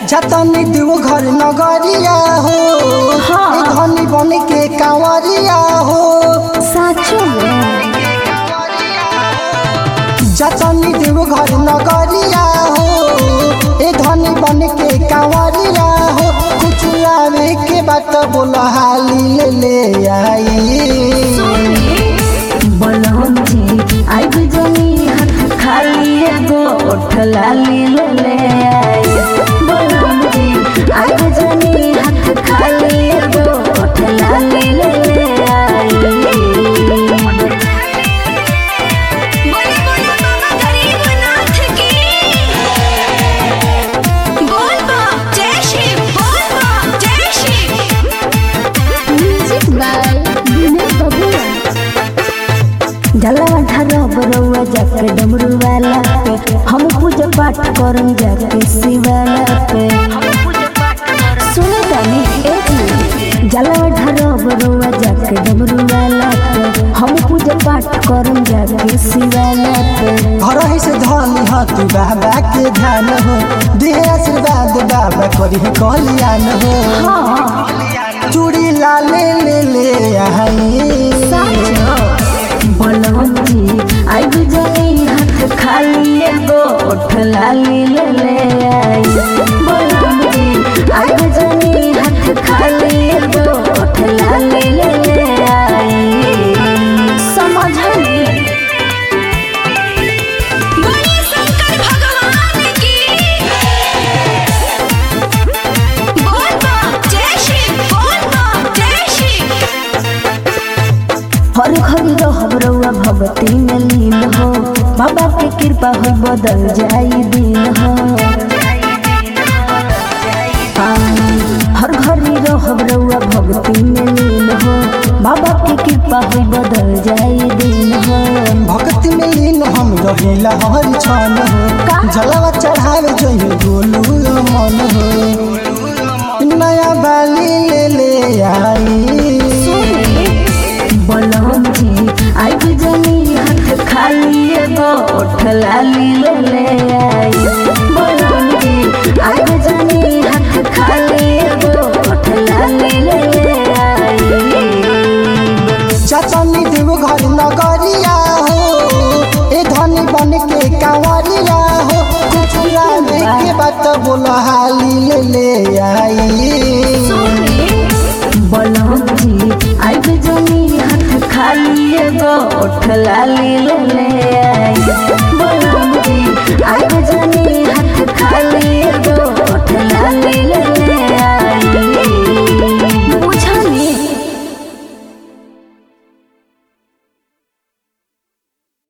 जतनी देव घर नगरिया हो हाँ। ए धनी बन के कांवरिया हो साचो में जतनी देव घर नगरिया हो ए धनी बन के कांवरिया हो कुछ आवे के बात बोल हाली ले ले आई बलम जी आइब जनी हाथ खाली एगो ओठ लाली ले ले आई बलम जी आइब जनी हाथ खाली एगो ओठ लाली ले ले आई बोले बोले बाबा गरीबनाथ की बोल बा जय श्री बोल बा जय श्री म्यूजिक बाय विनय बबुआ जलवा ढारा बरौआ जाके डमरू वाला पे हम पूजा पाठ करम जाके शिवाला पे सुनो तानी एक मिनट जलवा ढारा बरौआ जाके डमरू वाला पे हम पूजा पाठ करम जाके शिवाला पे घर ही से धनी हाथ बाबा के ध्यान हो दे आशीर्वाद बाबा करी कल्याण हो हाँ चूड़ी लाले ले ले आई बलवम जी आइब जनी हाथ खाली एगो ओठ लाली ले ले आई बलवम जी आइब जनी हाथ खाली एगो ओठ लाली ले ले आई समझली बोले शंकर भगवान की बोल बा जय श्री बोल बा जय श्री हर घड़ी रहब रउआ भगती में लीन हो बाबा के कृपा हो बदल जाई दिन हो हाँ, हर घड़ी रहब रउआ भगती में लीन हो बाबा के कृपा हो बदल जाई दिन हो भक्ति में लीन हम रहिला हर क्षण हो जलवा चढ़ावे जइयो गोलू मन हो नया बाली ले ले आई बलम जी आइब जनी हाथ खाली एगो ओठ लाली ले ले आई बलम जी आइब जनी हाथ खाली एगो ओठ लाली ले ले आई चचनी देव घर नगरिया हो ए धनी बन के कांवरिया हो कुछ लाने के बात बोल हाली ले ले आई बलम जी आइब जनी हाथ खाली एगो ओठ लाली ले ले आई